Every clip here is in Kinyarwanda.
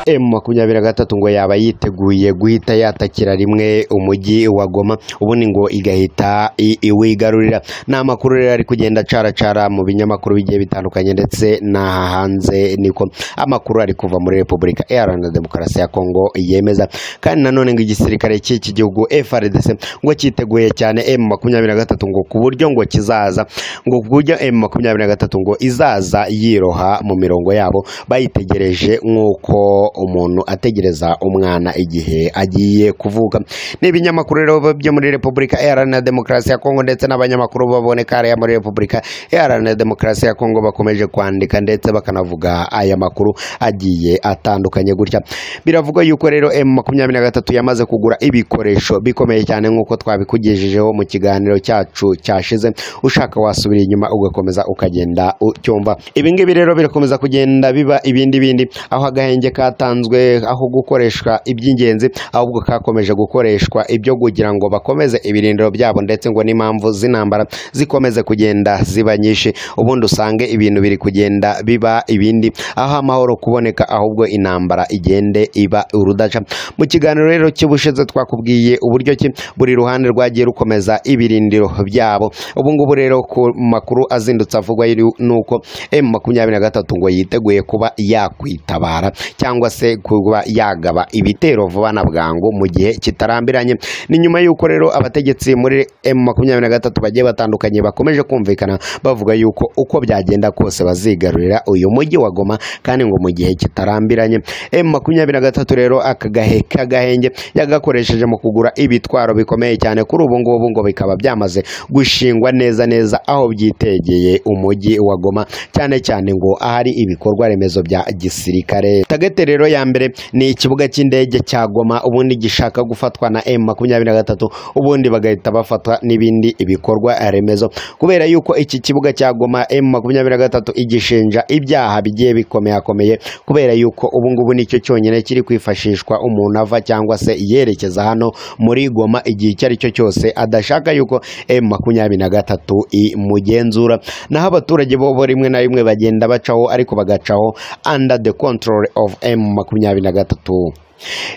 M makumyabiri na gatatu ngo yaba yiteguye guhita yatakira rimwe umujyi wa Goma ubundi ngo igahita i- iwigarurira ni amakuru rero ari kugenda acaracara mu binyamakuru bigiye bitandukanye ndetse n'aha hanze niko amakuru ari kuva muri Repubulika Iharanira Demokarasi ya Kongo yemeza kandi nanone ngo igisirikare cy'iki gihugu FRDC ngo cyiteguye cyane M makumyabiri na gatatu ngo ku buryo ngo kizaza ngo ku buryo M makumyabiri na gatatu ngo izaza yiroha mu mirongo yabo bayitegereje nk'uko umuntu ategereza umwana igihe agiye kuvuka ni ibinyamakuru rero byo muri repubulika iharanira demokarasi ya kongo ndetse n'abanyamakuru baboneka hariya muri repubulika iharanira demokarasi ya kongo bakomeje kwandika ndetse bakanavuga aya makuru agiye atandukanye gutya biravugwa yuko rero M makumyabiri na gatatu yamaze kugura ibikoresho bikomeye cyane nk'uko twabikugejejeho mu kiganiro cyacu cyashize ushaka wasubira inyuma ugakomeza ukagenda ucyumva ibi ngibi rero birakomeza kugenda biba ibindi bindi aho agahenge katanzwe aho gukoreshwa iby'ingenzi ahubwo kakomeje gukoreshwa ibyo kugira ngo bakomeze ibirindiro byabo ndetse ngo n'impamvu z'intambara zikomeze kugenda ziba nyinshi ubundi usange ibintu biri kugenda biba ibindi aho amahoro kuboneka ahubwo intambara igende iba urudaca mu kiganiro rero cy'ubushize twakubwiye uburyo ki buri ruhande rwagiye rukomeza ibirindiro byabo ubu ngubu rero ku makuru azindutse avugwa yiri- nuko M makumyabiri na gatatu ngo yiteguye kuba yakwitabara cyangwa se kuba yagaba ibitero vuba na bwangu mu gihe kitarambiranye ni nyuma y'uko rero abategetsi muri M makumyabiri na gatatu bagiye batandukanye bakomeje kumvikana bavuga yuko uko byagenda kose bazigarurira uyu mujyi wa Goma kandi ngo mu gihe kitarambiranye M makumyabiri na gatatu rero aka gahe k'agahenge yagakoresheje mu kugura ibitwaro bikomeye cyane kuri ubu ngubu ngo bikaba byamaze gushingwa neza neza aho byitegeye umujyi wa Goma cyane cyane ngo ahari ibikorwa remezo bya gisirikare tagete rero ya mbere ni ikibuga cy'indege cya Goma ubundi gishaka gufatwa na M makumyabiri na gatatu ubundi bagahita bafatwa n'ibindi ibikorwa remezo kubera yuko iki kibuga cya Goma M makumyabiri na gatatu igishinja ibyaha bigiye bikomeyakomeye kubera yuko ubu ngubu nicyo cyonyine kiri kwifashishwa umuntu ava cyangwa se yerekeza hano muri Goma igihe icyo ari cyo cyose adashaka yuko M makumyabiri na gatatu imugenzura naho abaturage bo bo rimwe na rimwe bagenda bacaho ariko bagacaho under the control of M makumyabiri na gatatu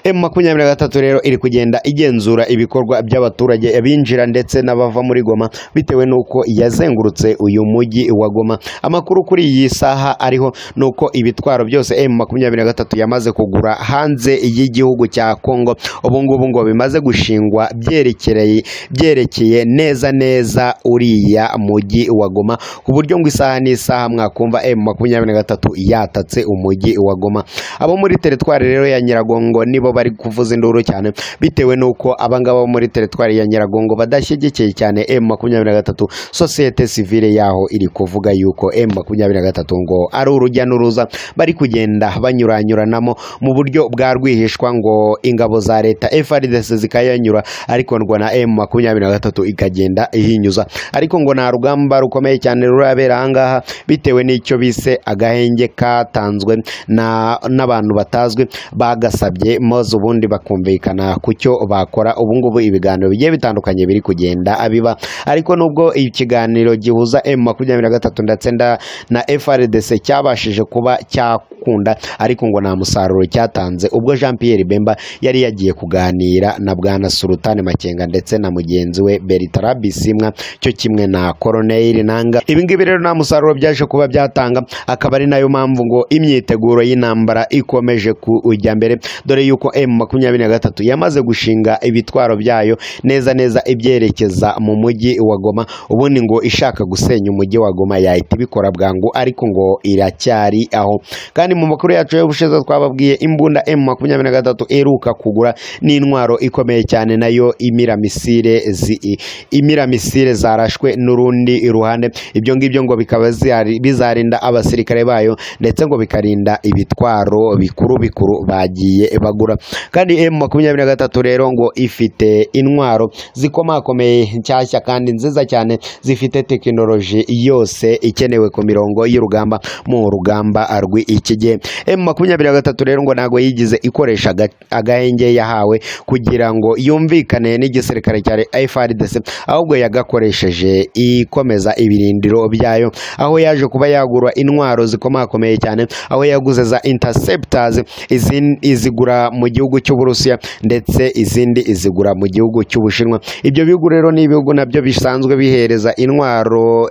M makumyabiri na gatatu rero iri kugenda igenzura ibikorwa by'abaturage abinjira ndetse n'abava muri Goma bitewe n'uko yazengurutse uyu mujyi wa Goma amakuru kuri iyi saha ariho nuko ibitwaro byose M makumyabiri na gatatu yamaze kugura hanze y'igihugu cya Kongo ubu ngubu ngo bimaze gushingwa byerekereye byerekeye neza neza uriya mujyi wa Goma ku buryo ngo isaha n'isaha mwakumva M makumyabiri na gatatu yatatse umujyi wa Goma abo muri teritwari rero ya Nyiragongo nibo bari kuvuza induru cyane bitewe n'uko abangaba bo muri teritwari ya Nyiragongo badashyigikiye cyane M makumyabiri na gatatu sosiyete sivile yaho iri kuvuga yuko M makumyabiri na gatatu ngo ari urujya n'uruza bari kugenda banyuranyuranamo mu buryo bwa rwihishwa ngo ingabo za leta FRDC zikayanyura ariko ngo na M makumyabiri na gatatu ikagenda ihinyuza ariko ngo nta rugamba rukomeye cyane rurabera ahangaha bitewe n'icyo bise agahenge katanzwe na n'abantu batazwi bagasabye maze ubundi bakumvikana ku cyo bakora ubu ngubu ibiganiro bigiye bitandukanye biri kugenda abiba ariko nubwo ikiganiro gihuza M makumyabiri na gatatu ndetse nda- na FRDC cyabashije kuba cyakunda ariko ngo nta musaruro cyatanze ubwo Jean Pierre Bemba yari yagiye kuganira na Bwana Sultan Makenga ndetse na mugenzi we Bertrand Bisimwa cyo kimwe na Colonel Nanga ibi ngibi rero nta musaruro byaje kuba byatanga akaba ari nayo mpamvu ngo imyiteguro y'intambara ikomeje kujya mbere dore yuko M makumyabiri na gatatu yamaze gushinga ibitwaro byayo neza neza ibyerekeza mu mujyi wa Goma ubundi ngo ishaka gusenya umujyi wa Goma yahita ibikora bwangu ariko ngo iracyari aho kandi mu makuru yacu y'ubushize twababwiye imbunda M makumyabiri na gatatu iheruka kugura n'intwaro ikomeye cyane nayo imiramisire zi- imiramisire zarashwe n'urundi ruhande ibyo ngibyo ngo bikaba zihari- bizarinda abasirikare bayo ndetse ngo bikarinda ibitwaro bikuru bikuru bagiye bagura kandi M makumyabiri na gatatu rero ngo ifite intwaro zikomakomeye nshyashya kandi nziza cyane zifite tekinoloji yose ikenewe ku mirongo y'urugamba mu rugamba rw'iki gihe bye emu makumyabiri na gatatu rero ngo ntabwo yigize ikoresha aga- agahenge yahawe kugira ngo yumvikane n'igisirikare cya FRDC ahubwo yagakoresheje ikomeza ibirindiro byayo aho yaje kuba yagura intwaro zikomakomeye cyane aho yaguze za interceptors izin- izigura mu gihugu cy'uburusiya ndetse izindi izigura mu gihugu cy'ubushinwa ibyo bihugu rero ni ibihugu nabyo bisanzwe bihereza intwaro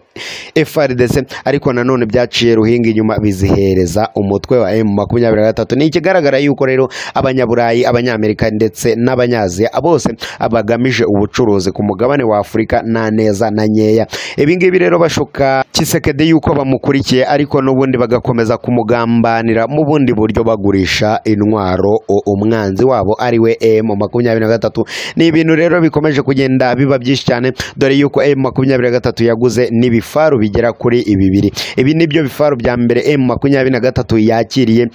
FRDC ariko nanone byaciye ruhinga inyuma bizihereza umutwe wa M makumyabiri na gatatu ni ikigaragara yuko rero abanyaburayi abanyamerika ndetse n'abanyaziya bose abagamije ubucuruzi ku mugabane wa afurika nta neza na nkeya ibi ngibi rero bashuka kisekede yuko bamukurikiye ariko n'ubundi bagakomeza kumugambanira mu bundi buryo bagurisha intwaro u- umwanzi wabo ari we M makumyabiri na gatatu ni ibintu rero bikomeje kugenda biba byinshi cyane dore yuko M makumyabiri na gatatu yaguze n'ibifaru bigera kuri bibiri ibi nibyo bifaru bya mbere M makumyabiri na gatatu yakiriye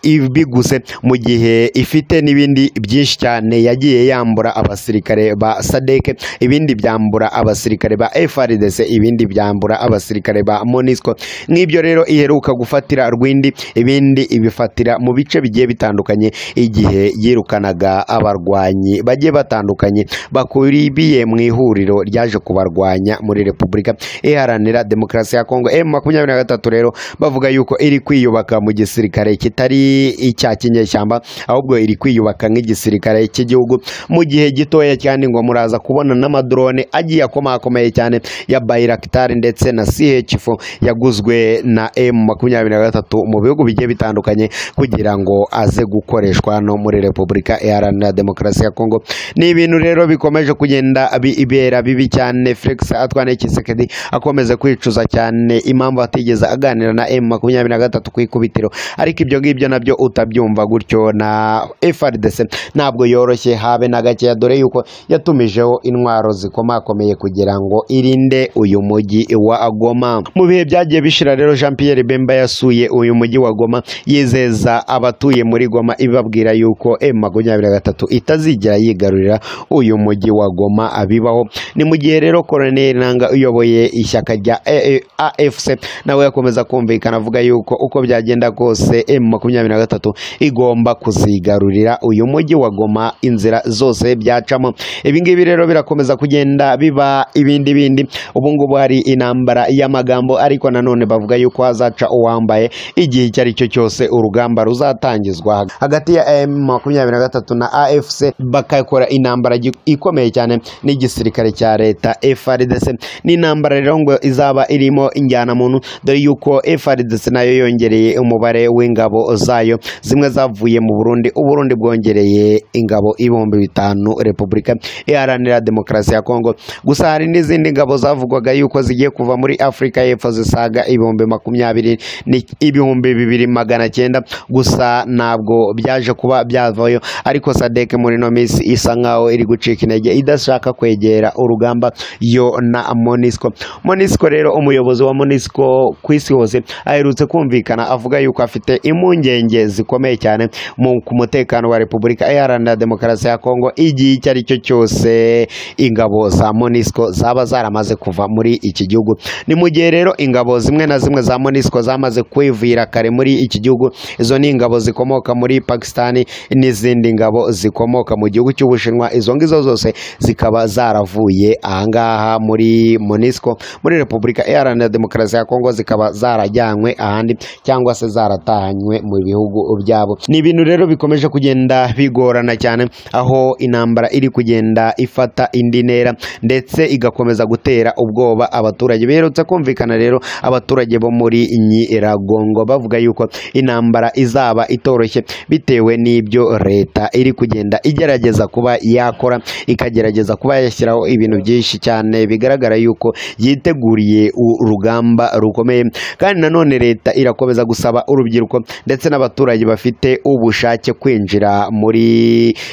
ibiguze mu gihe ifite n'ibindi byinshi cyane yagiye yambura abasirikare ba sadeke ibindi byambura abasirikare ba FRDC ibindi byambura abasirikare ba MONUSCO nk'ibyo rero iheruka gufatira rwindi ibindi ibifatira mu bice bigiye bitandukanye igihe yirukanaga abarwanyi bagiye batandukanye bakuribiye mu ihuriro ryaje kubarwanya muri repubulika iharanira demokarasi ya kongo m makumyabiri na gatatu rero bavuga yuko iri kwiyubaka mu gisirikare kitari icya kinyeshyamba ahubwo iri kwiyubaka nk'igisirikare cy'igihugu mu gihe gitoya cyane ngo muraza kubona n'amadrone agiye akomakomeye cyane ya Bayraktar ndetse na CH4 yaguzwe na M makumyabiri na gatatu mu bihugu bigiye bitandukanye kugira ngo aze gukoreshwa no muri Repubulika Iharanira Demokarasi ya Kongo ni ibintu rero bikomeje kugenda bi- ibera bibi cyane Felix Antoine Tshisekedi akomeza kwicuza cyane impamvu atigeze aganira na M makumyabiri na gatatu ku ikubitiro ariko ibyo ngibyo nabyo utabyumva gutyo na FRDC ntabwo yoroshye habe na gakeya dore yuko yatumijeho intwaro zikomakomeye kugira ngo irinde uyu mujyi wa Goma mu bihe byagiye bishira rero Jean Pierre Bemba yasuye uyu mujyi wa Goma yizeza abatuye muri Goma ibabwira yuko M makumyabiri na gatatu itazigera yigarurira uyu mujyi wa Goma abibaho ni mu gihe rero Colonel Nanga uyoboye ishyaka rya A- A- AFC nawe yakomeza kumvikana avuga yuko uko byagenda kose M makumyabiri na gatatu igomba kuzigarurira uyu mujyi wa Goma inzira zose byacamo ibi ngibi rero birakomeza kugenda biba ibindi bindi ubu ngubu hari intambara y'amagambo ariko nanone bavuga yuko hazaca uwambaye igihe icyo ari cyo cyose urugamba ruzatangizwa hagati ya M makumyabiri na gatatu na AFC bakakora intambara gi- ikomeye cyane n'igisirikare cya leta FRDC ni intambara rero ngo izaba irimo injyanamuntu dore yuko FRDC nayo yongereye umubare w'ingabo zayo zimwe zavuye mu Burundi Uburundi bwongereye ingabo ibihumbi bitanu Repubulika Iharanira Demokarasi ya Kongo gusa hari n'izindi ngabo zavugwaga yuko zigiye kuva muri Afurika y'Epfo zisaga ibihumbi makumyabiri ni- ibihumbi bibiri magana cyenda gusa ntabwo byaje kuba byavayo ariko Sadek muri ino minsi isa nkaho iri gucika intege idashaka kwegera urugamba yo na Monisco Monisco rero umuyobozi wa Monisco ku isi hose aherutse kumvikana avuga yuko afite impungenge zikomeye cyane mu ku mutekano wa Repubulika Iharanira Demokarasi ya Kongo igihe icyo ari cyo cyose ingabo za Monisco zaba zaramaze kuva muri iki gihugu ni mu gihe rero ingabo zimwe na zimwe za Monisco zamaze kwivira kare muri iki gihugu izo ni ingabo zikomoka muri Pakistani n'izindi ngabo zikomoka mu gihugu cy'Ubushinwa izo ngizo zose zikaba zaravuye ahangaha muri Monisco muri Repubulika Iharanira Demokarasi ya Kongo zikaba zarajyanywe ahandi cyangwa se zaratahanywe mu bihugu byabo ni ibintu rero bikomeje kugenda bigorana cyane aho intambara iri kugenda ifata indi ntera ndetse igakomeza gutera ubwoba abaturage biherutse kumvikana rero abaturage bo muri Nyiragongo bavuga yuko intambara izaba itoroshye bitewe n'ibyo leta iri kugenda igerageza kuba yakora ikagerageza kuba yashyiraho ibintu byinshi cyane bigaragara yuko yiteguriye urugamba rukomeye kandi nanone leta irakomeza gusaba urubyiruko ndetse n'aba abaturage bafite ubushake kwinjira muri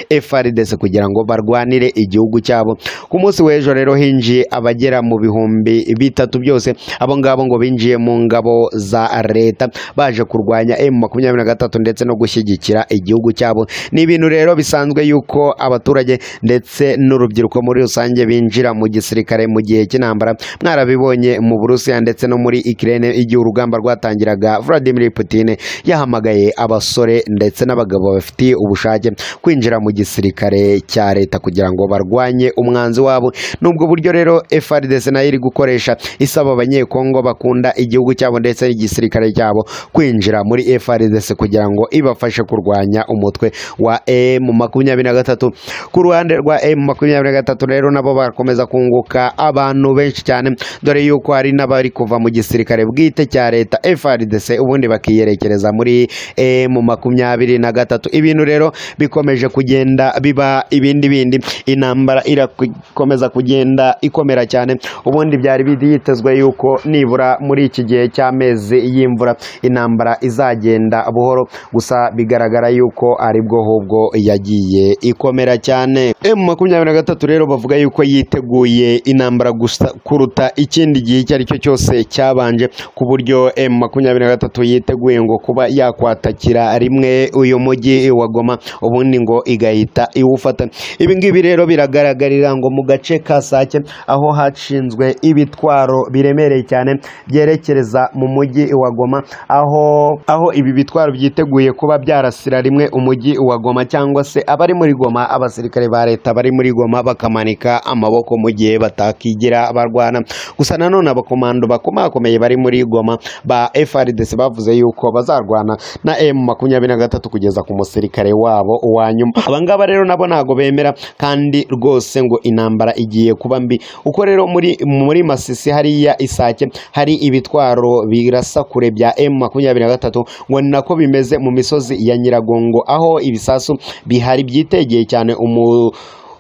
FRDC kugira ngo barwanire igihugu cyabo ku munsi w'ejo rero hinjiye abagera mu bihumbi bitatu byose abo ngabo ngo binjiye mu ngabo za leta baje kurwanya M makumyabiri na gatatu ndetse no gushyigikira igihugu cyabo ni ibintu rero bisanzwe yuko abaturage ndetse n'urubyiruko muri rusange binjira mu gisirikare mu gihe cy'intambara mwarabibonye mu Burusiya ndetse no muri Ukraine igihe urugamba rwatangiraga Vladimir Putin yahamagaye abasore ndetse n'abagabo bafitiye ubushake kwinjira mu gisirikare cya leta kugira ngo barwanye umwanzi wabo ni ubwo buryo rero FRDC nayo iri gukoresha isaba abanyekongo bakunda igihugu cyabo ndetse n'igisirikare cyabo kwinjira muri FRDC kugira ngo ibafashe kurwanya umutwe wa M makumyabiri na gatatu ku ruhande rwa M makumyabiri na gatatu rero nabo barakomeza kunguka abantu benshi cyane dore yuko hari n'abari kuva mu gisirikare bwite cya leta FRDC ubundi bakiyerekereza muri M makumyabiri na gatatu ibintu rero bikomeje kugenda biba ibindi bindi intambara irakomeza kugenda ikomera cyane ubundi byari byitezwe yuko nibura muri iki gihe cy'amezi y'imvura intambara izagenda buhoro gusa bigaragara yuko aribwo hubwo yagiye ikomera cyane M makumyabiri na gatatu rero bavuga yuko yiteguye intambara gusa kuruta ikindi gihe icyo ari cyo cyose cyabanje ku buryo M makumyabiri na gatatu yiteguye ngo kuba yakwatakira rimwe uyu mujyi wa Goma ubundi ngo igahita iwufata ibi ngibi rero biragaragarira ngo mu gace ka Sake aho hashinzwe ibitwaro biremereye cyane byerekereza mu mujyi wa Goma aho aho ibi bitwaro byiteguye kuba byarasira rimwe umujyi wa Goma cyangwa se abari muri Goma abasirikare ba leta bari muri Goma bakamanika amaboko mu gihe batakigira barwana gusa nanone abakomando bakomakomeye bari muri Goma ba FRDC bavuze yuko bazarwana na M makumyabiri na gatatu kugeza ku musirikare wabo wa nyuma abangaba rero nabo ntago bemera kandi rwose ngo intambara igiye kuba mbi uko rero muri muri Masisi hariya Isake hari ibitwaro birasa kure bya M makumyabiri na gatatu ngo ni nako bimeze mu misozi ya Nyiragongo aho ibisasu bihari byitegeye cyane umu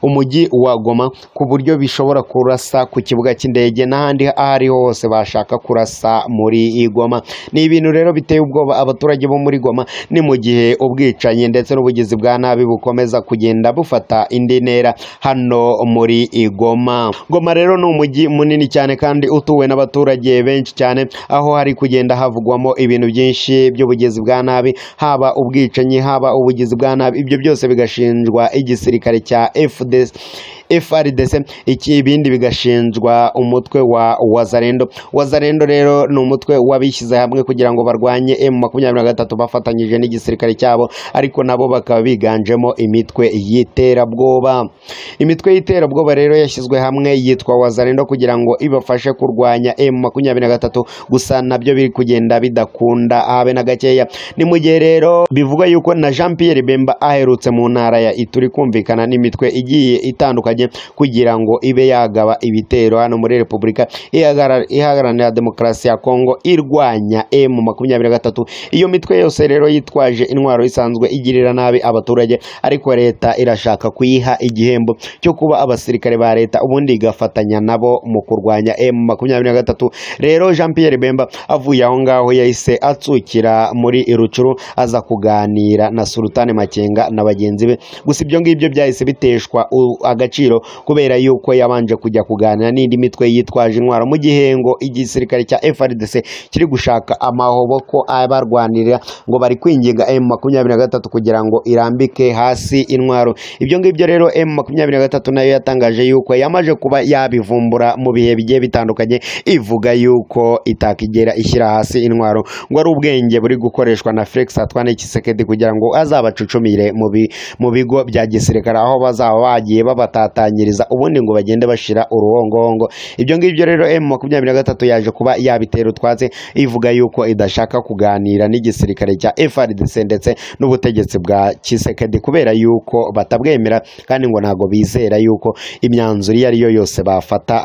umujyi wa Goma ku buryo bishobora kurasa ku kibuga cy'indege n'ahandi aho ari ho hose bashaka kurasa muri Goma ni ibintu rero biteye ubwoba abaturage bo muri Goma ni mu gihe ubwicanyi ndetse n'ubugizi bwa nabi bukomeza kugenda bufata indi ntera hano muri Goma Goma rero ni umujyi munini cyane kandi utuwe n'abaturage benshi cyane aho hari kugenda havugwamo ibintu byinshi by'ubugizi bwa nabi haba ubwicanyi haba ubugizi bwa nabi ibyo byose bigashinjwa igisirikare cya FD this FRDC iki ibindi bigashinjwa umutwe wa Wazarendo Wazarendo rero ni umutwe wabishyize hamwe kugira ngo barwanye M23 bafatanyije n'igisirikare cyabo ariko nabo bakaba biganjemo imitwe y'iterabwoba imitwe y'iterabwoba rero yashyizwe hamwe yitwa Wazarendo kugira ngo ibafashe kurwanya M23 gusa nabyo biri kugenda bidakunda habe na gakeya ni mu gihe rero bivuga yuko na Jean Pierre Bemba aherutse mu ntara ya Ituri kumvikana n'imitwe igiye itandukanye kugira ngo ibe yagaba ibitero hano muri repubulika ihagararira demokarasi ya kongo irwanya emu makumyabiri na gatatu iyo mitwe yose rero yitwaje intwaro isanzwe igirira nabi abaturage ariko leta irashaka kuyiha igihembo cyo kuba abasirikare ba leta ubundi igafatanya nabo mu kurwanya emu makumyabiri na gatatu rero jean pierre bemba avuye aho ngaho yahise atsukira muri rucuru aza kuganira na sultani makenga na bagenzi be gusa ibyo ngibyo byahise biteshwa agaciro kubera yuko yabanje kujya kuganira n'indi mitwe yitwaje intwaro mu gihe ngo igisirikare cya FRDC kiri gushaka amahoboko abarwanirira ngo bari kwinginga M23 kugira ngo irambike hasi intwaro ibyo ngibyo rero M23 nayo yatangaje yuko yamaje kuba yabivumbura mu bihe bigiye bitandukanye ivuga yuko itakigera ishyira hasi intwaro ngo ari ubwenge buri gukoreshwa na Felix Antoine Tshisekedi kugira ngo azabacucumire mu bigo bya gisirikare aho bazaba bagiye babatata ubundi ngo bagende bashira uruhongohongo ibyo ngibyo rero M makumyabiri na gatatu yaje kuba yabitera utwatsi ivuga yuko idashaka kuganira n'igisirikare cya FRDC ndetse n'ubutegetsi bwa Kisekedi kubera yuko batabwemera kandi ngo ntago bizera yuko imyanzuro iyo ari yo yose bafata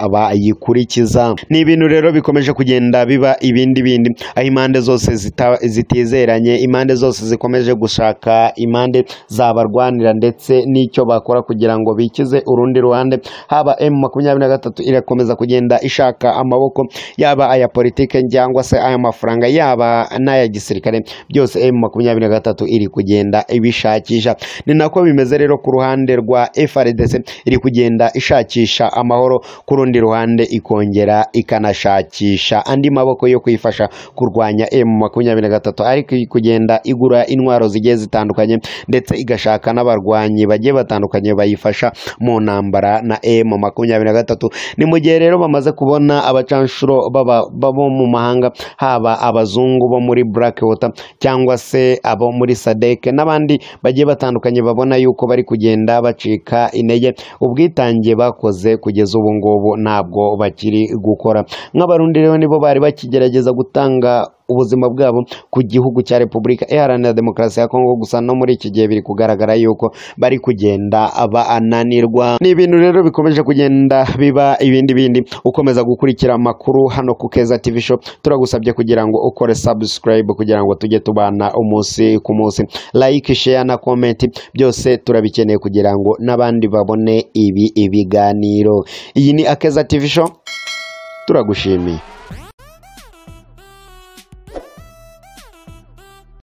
bayikurikiza ni ibintu rero bikomeje kugenda biba ibindi bindi aho impande zose zita, zitizeranye impande zose zikomeje gushaka impande zabarwanira ndetse n'icyo bakora kugira ngo bikize uru rundi ruhande haba M makumyabiri na gatatu irakomeza kugenda ishaka amaboko yaba aya politike cyangwa se aya mafaranga yaba n'aya gisirikare byose M makumyabiri na gatatu iri kugenda ibishakisha ni nako bimeze rero ku ruhande rwa FRDC iri kugenda ishakisha amahoro ku rundi ruhande ikongera ikanashakisha andi maboko yo kuyifasha kurwanya M makumyabiri na gatatu ariko iri kugenda igura intwaro zigiye zitandukanye ndetse igashaka n'abarwanyi bagiye batandukanye bayifasha mu ntambara na M makumyabiri na gatatu ni mu gihe rero bamaze kubona abacanshuro baba- babo mu mahanga haba abazungu bo muri Black Water cyangwa se abo muri SADC n'abandi bagiye batandukanye babona yuko bari kugenda bacika intege ubwitange bakoze kugeza ubu ngubu ntabwo bakiri gukora nk'abarundi rero nibo bari bakigerageza gutanga ubuzima bwabo ku gihugu cya repubulika iharanira demokarasi ya kongo gusa no muri iki gihe biri kugaragara yuko bari kugenda bananirwa ni ibintu rero bikomeje kugenda biba ibindi bindi ukomeza gukurikira amakuru hano ku keza tv show turagusabye kugira ngo ukore subscribe kugira ngo tujye tubana umunsi ku munsi like share na comment byose turabikeneye kugira ngo n'abandi babone ibi ibiganiro iyi ni akeza tv show turagushimiye